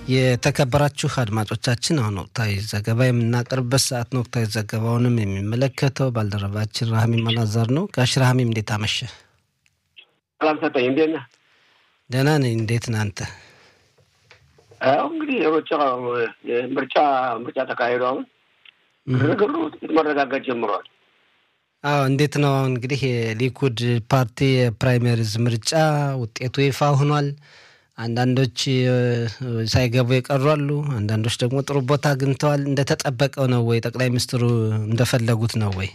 የተከበራችሁ አድማጮቻችን አሁን ወቅታዊ ዘገባ የምናቀርብበት ሰዓት ነው። ወቅታዊ ዘገባውንም የሚመለከተው ባልደረባችን ራህሚም አላዛር ነው። ጋሽ ራህሚም እንዴት አመሸ? ሰላም ሰጠኝ። እንዴት ነህ? ደህና ነኝ። እንዴት ነህ አንተ? ያው እንግዲህ የሮጫ ምርጫ ምርጫ ተካሂዶ አሁን ግርግሩ ጥቂት መረጋጋት ጀምሯል። አዎ እንዴት ነው አሁን እንግዲህ የሊኩድ ፓርቲ የፕራይመሪዝ ምርጫ ውጤቱ ይፋ ሆኗል። አንዳንዶች ሳይገቡ የቀሩ አሉ። አንዳንዶች ደግሞ ጥሩ ቦታ አግኝተዋል። እንደተጠበቀው ነው ወይ? ጠቅላይ ሚኒስትሩ እንደፈለጉት ነው ወይ?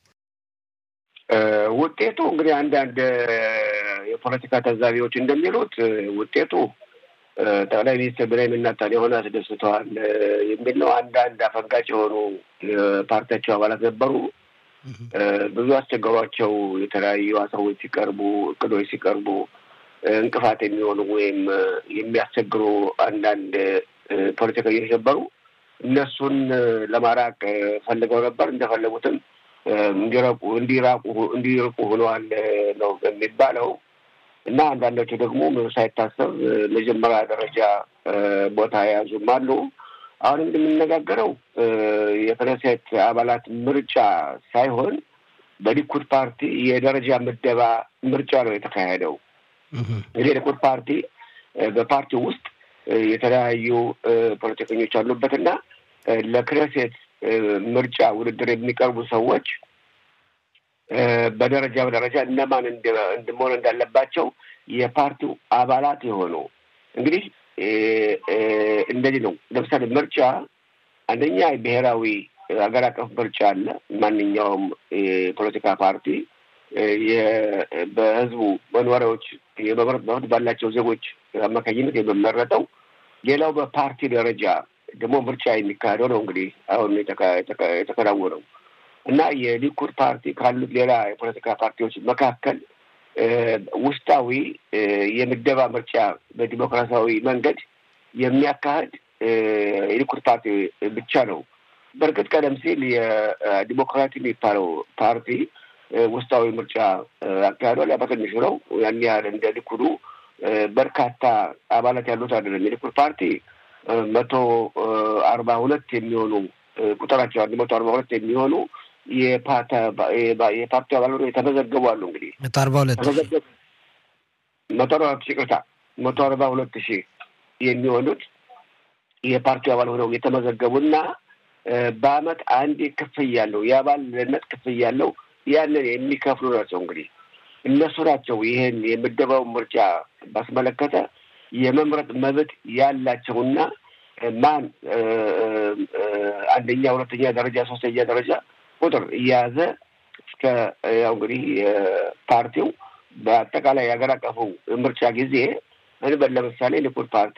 ውጤቱ እንግዲህ አንዳንድ የፖለቲካ ታዛቢዎች እንደሚሉት ውጤቱ ጠቅላይ ሚኒስትር ቤንያሚን ኔታንያሁን አስደስተዋል የሚል ነው። አንዳንድ አፈንጋጭ የሆኑ የፓርቲያቸው አባላት ነበሩ። ብዙ አስቸገሯቸው። የተለያዩ ሀሳቦች ሲቀርቡ፣ እቅዶች ሲቀርቡ እንቅፋት የሚሆኑ ወይም የሚያስቸግሩ አንዳንድ ፖለቲከኞች ነበሩ። እነሱን ለማራቅ ፈልገው ነበር። እንደፈለጉትም እንዲረቁ እንዲራቁ እንዲርቁ ሆነዋል ነው የሚባለው እና አንዳንዶቹ ደግሞ ሳይታሰብ መጀመሪያ ደረጃ ቦታ የያዙም አሉ። አሁን እንደምንነጋገረው የክነሴት አባላት ምርጫ ሳይሆን በሊኩድ ፓርቲ የደረጃ ምደባ ምርጫ ነው የተካሄደው። እንግዲህ የሊኩድ ፓርቲ በፓርቲው ውስጥ የተለያዩ ፖለቲከኞች አሉበትና ለክነሴት ምርጫ ውድድር የሚቀርቡ ሰዎች በደረጃ በደረጃ እነማን መሆን እንዳለባቸው የፓርቲው አባላት የሆኑ እንግዲህ እንደዚህ ነው። ለምሳሌ ምርጫ አንደኛ ብሔራዊ ሀገር አቀፍ ምርጫ አለ። ማንኛውም የፖለቲካ ፓርቲ በህዝቡ መኖሪያዎች የመምረጥ መብት ባላቸው ዜጎች አማካኝነት የሚመረጠው። ሌላው በፓርቲ ደረጃ ደግሞ ምርጫ የሚካሄደው ነው። እንግዲህ አሁን የተከናወነው እና የሊኩድ ፓርቲ ካሉት ሌላ የፖለቲካ ፓርቲዎች መካከል ውስጣዊ የምደባ ምርጫ በዲሞክራሲያዊ መንገድ የሚያካሂድ የሊኩድ ፓርቲ ብቻ ነው። በእርግጥ ቀደም ሲል የዲሞክራቲ የሚባለው ፓርቲ ውስጣዊ ምርጫ አካሂዷል። ያ በትንሹ ነው። ያን ያህል እንደ ሊኩዱ በርካታ አባላት ያሉት አይደለም። የሊኩድ ፓርቲ መቶ አርባ ሁለት የሚሆኑ ቁጥራቸው አንድ መቶ አርባ ሁለት የሚሆኑ የፓርቲው አባላት የተመዘገቡ አሉ። እንግዲህ መቶ አርባ ሁለት መቶ አርባ ሁለት ሺህ ይቅርታ፣ መቶ አርባ ሁለት ሺህ የሚሆኑት የፓርቲው አባል ሆነው የተመዘገቡና በአመት አንዴ ክፍያ ያለው የአባልነት ክፍያ ያለው ያንን የሚከፍሉ ናቸው። እንግዲህ እነሱ ናቸው ይህን የምደባውን ምርጫ ባስመለከተ የመምረጥ መብት ያላቸውና ማን አንደኛ፣ ሁለተኛ ደረጃ፣ ሶስተኛ ደረጃ ቁጥር እየያዘ እስከ ያው እንግዲህ ፓርቲው በአጠቃላይ የሀገር አቀፉ ምርጫ ጊዜ እንበል ለምሳሌ ሊኩድ ፓርቲ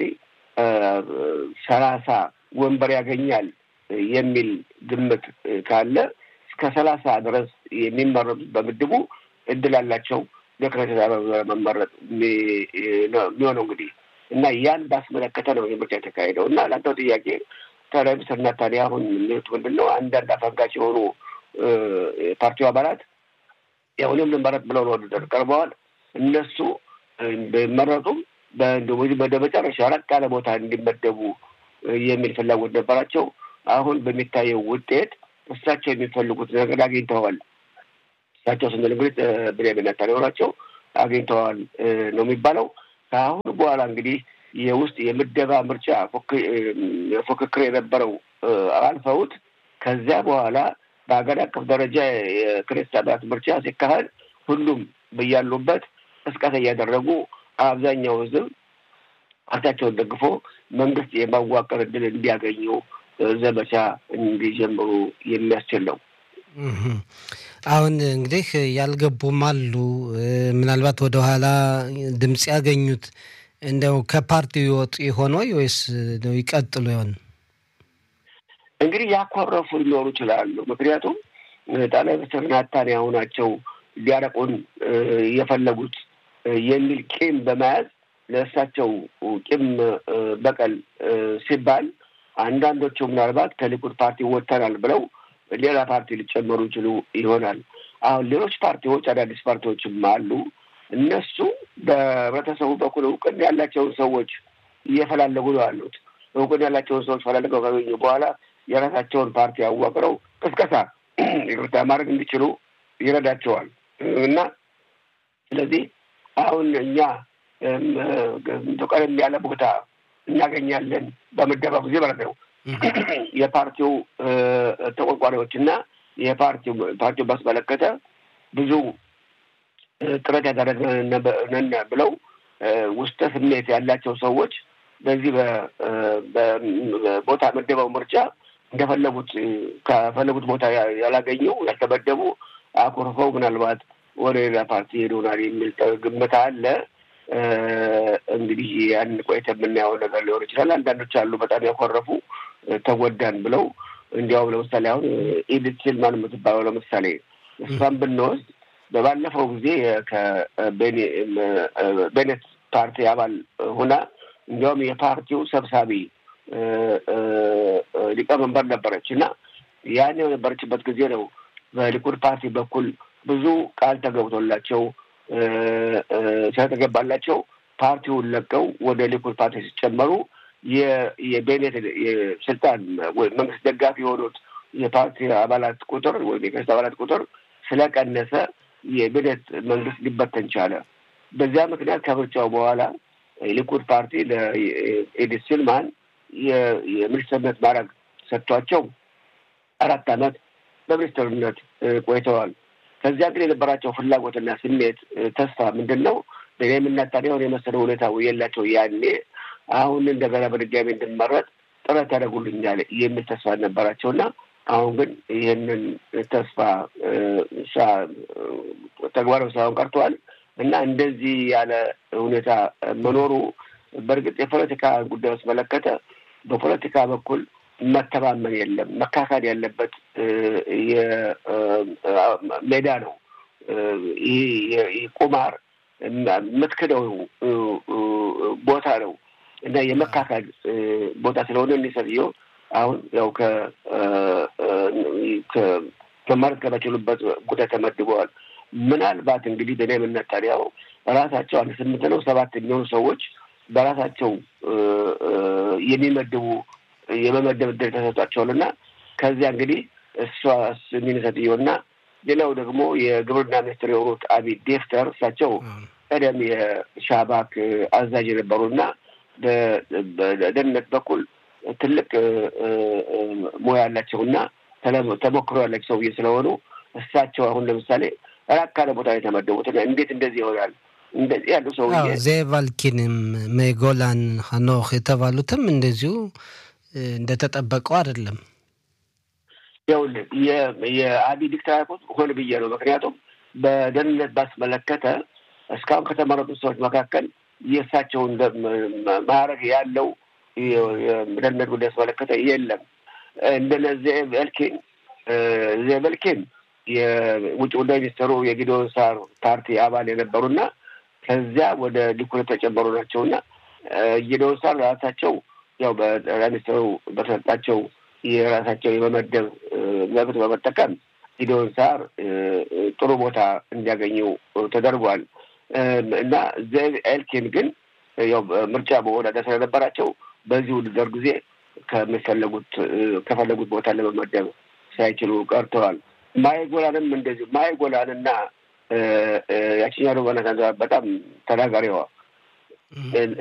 ሰላሳ ወንበር ያገኛል የሚል ግምት ካለ እስከ ሰላሳ ድረስ የሚመረጡ በምድቡ እድል አላቸው ለክነሴት መመረጥ የሚሆነው እንግዲህ እና ያን ባስመለከተ ነው የምርጫ የተካሄደው እና ለአንተው ጥያቄ ጠቅላይ ሚኒስትር ኔታንያሁን የሚሉት ምንድን ነው? አንዳንድ አፈንጋጭ የሆኑ ፓርቲው አባላት ያው እኔም ልመረጥ ብለው ለውድድር ቀርበዋል። እነሱ ቢመረጡም ወደ መጨረሻ ራቅ ያለ ቦታ እንዲመደቡ የሚል ፍላጎት ነበራቸው። አሁን በሚታየው ውጤት እሳቸው የሚፈልጉት ነገር አግኝተዋል። እሳቸው ስንል እንግዲህ ቤንያሚን ኔታንያሁ ናቸው። አግኝተዋል ነው የሚባለው። ከአሁን በኋላ እንግዲህ የውስጥ የምደባ ምርጫ ፉክክር የነበረው አልፈውት ከዚያ በኋላ በሀገር አቀፍ ደረጃ የክሬስት አባላት ምርጫ ሲካሄድ ሁሉም በያሉበት ቅስቀሳ እያደረጉ አብዛኛው ሕዝብ ፓርቲያቸውን ደግፎ መንግስት የማዋቀር እድል እንዲያገኙ ዘመቻ እንዲጀምሩ የሚያስችል ነው። አሁን እንግዲህ ያልገቡም አሉ። ምናልባት ወደኋላ ድምፅ ያገኙት እንደው ከፓርቲው ይወጡ ይሆን ወይ ወይስ ይቀጥሉ ይሆን? እንግዲህ ያኮረፉ ሊኖሩ ይችላሉ። ምክንያቱም ጠቅላይ ሚኒስትር ናታንያሁ ናቸው ሊያረቁን የፈለጉት የሚል ቂም በመያዝ ለእሳቸው ቂም በቀል ሲባል አንዳንዶቹ ምናልባት ከሊኩድ ፓርቲ ወጥተናል ብለው ሌላ ፓርቲ ሊጨመሩ ይችሉ ይሆናል። አሁን ሌሎች ፓርቲዎች አዳዲስ ፓርቲዎችም አሉ። እነሱ በህብረተሰቡ በኩል እውቅና ያላቸውን ሰዎች እየፈላለጉ ነው ያሉት። እውቅና ያላቸውን ሰዎች ፈላልገው ካገኙ በኋላ የራሳቸውን ፓርቲ አዋቅረው ቅስቀሳ ይቅርታ ማድረግ እንዲችሉ ይረዳቸዋል እና ስለዚህ አሁን እኛ ቀደም ያለ ቦታ እናገኛለን በምደባ ጊዜ ማለት ነው። የፓርቲው ተቆርቋሪዎች እና የፓርቲው ፓርቲው ባስመለከተ ብዙ ጥረት ያደረግን ብለው ውስጠ ስሜት ያላቸው ሰዎች በዚህ ቦታ መደባው ምርጫ እንደፈለጉት ከፈለጉት ቦታ ያላገኘው ያልተመደቡ አኩርፈው ምናልባት ወደ ሌላ ፓርቲ ሄዶናል የሚል ግምት አለ። እንግዲህ ያን ቆይተ የምናየው ነገር ሊሆን ይችላል። አንዳንዶች አሉ በጣም ያኮረፉ ተጎዳን ብለው እንዲያውም ለምሳሌ አሁን ኢዲት ሲልማን የምትባለው ለምሳሌ እሷን ብንወስድ በባለፈው ጊዜ ከቤኔት ፓርቲ አባል ሁና እንዲያውም የፓርቲው ሰብሳቢ ሊቀመንበር ነበረች እና ያን የነበረችበት ጊዜ ነው በሊኩድ ፓርቲ በኩል ብዙ ቃል ተገብቶላቸው ስለተገባላቸው ፓርቲውን ለቀው ወደ ሊኩድ ፓርቲ ሲጨመሩ የቤኔት ስልጣን ወይ መንግስት ደጋፊ የሆኑት የፓርቲ አባላት ቁጥር ወይም የክርስት አባላት ቁጥር ስለቀነሰ የቤኔት መንግስት ሊበተን ቻለ። በዚያ ምክንያት ከምርጫው በኋላ የሊኩድ ፓርቲ ለኤዲት ሲልማን የሚኒስትርነት ማዕረግ ሰጥቷቸው አራት ዓመት በሚኒስትርነት ቆይተዋል። ከዚያ ግን የነበራቸው ፍላጎትና ስሜት ተስፋ ምንድን ነው? ለእኔ የምናታሪያውን የመሰለ ሁኔታ የላቸው ያኔ አሁን እንደገና በድጋሚ እንድመረጥ ጥረት ያደርጉልኛል የሚል ተስፋ ነበራቸውና አሁን ግን ይህንን ተስፋ ተግባራዊ ሳይሆን ቀርተዋል እና እንደዚህ ያለ ሁኔታ መኖሩ በእርግጥ የፖለቲካ ጉዳይ ውስጥ መለከተ በፖለቲካ በኩል መተማመን የለም። መካካድ ያለበት ሜዳ ነው። ይህ ቁማር የምትክደው ቦታ ነው እና የመካካድ ቦታ ስለሆነ እኒህ ሰውየው አሁን ያው ከመመረጥ ከሚችሉበት ጉዳይ ተመድበዋል። ምናልባት እንግዲህ በእኔ እምነት ታዲያው ራሳቸው አንድ ስምንት ነው ሰባት የሚሆኑ ሰዎች በራሳቸው የሚመድቡ የመመደብ እድል ተሰጧቸዋል እና ከዚያ እንግዲህ እሷ ሚኒሰትየውና ሌላው ደግሞ የግብርና ሚኒስትር የሆኑት አቢ ዴፍተር እሳቸው ቀደም የሻባክ አዛዥ የነበሩና በደህንነት በኩል ትልቅ ሙያ ያላቸውና ተሞክሮ ያላቸው ሰውዬ ስለሆኑ እሳቸው አሁን ለምሳሌ ራቅ ካለ ቦታ የተመደቡት እንዴት እንደዚህ ይሆናል? እንደዚህ ያሉ ሰውዬ ዜቫልኪንም ሜጎላን ሀኖክ የተባሉትም እንደዚሁ እንደተጠበቀው አይደለም። ይኸውልህ የአቢ ዲክተር ሆን ብዬ ነው። ምክንያቱም በደህንነት ባስመለከተ እስካሁን ከተመረጡት ሰዎች መካከል የእሳቸውን ማዕረግ ያለው ደህንነት ጉዳይ ያስመለከተ የለም። እንደነ ዜቭ ኤልኪን ዜቭ ኤልኪን የውጭ ጉዳይ ሚኒስትሩ የጊዶን ሳር ፓርቲ አባል የነበሩና ከዚያ ወደ ሊኩድ የተጨመሩ ናቸውና ጊዶን ሳር ራሳቸው ያው በጠቅላይ ሚኒስትሩ በተሰጣቸው የራሳቸው የመመደብ መብት በመጠቀም ጊዶን ሳር ጥሩ ቦታ እንዲያገኙ ተደርጓል እና ዜቭ ኤልኪን ግን ያው ምርጫ መወዳደር ስለነበራቸው በዚህ ውድድር ጊዜ ከሚፈለጉት ከፈለጉት ቦታ ለመመደብ ሳይችሉ ቀርተዋል። ማይጎላንም እንደዚሁ ማይጎላን እና ያችኛው በጣም ተናጋሪዋ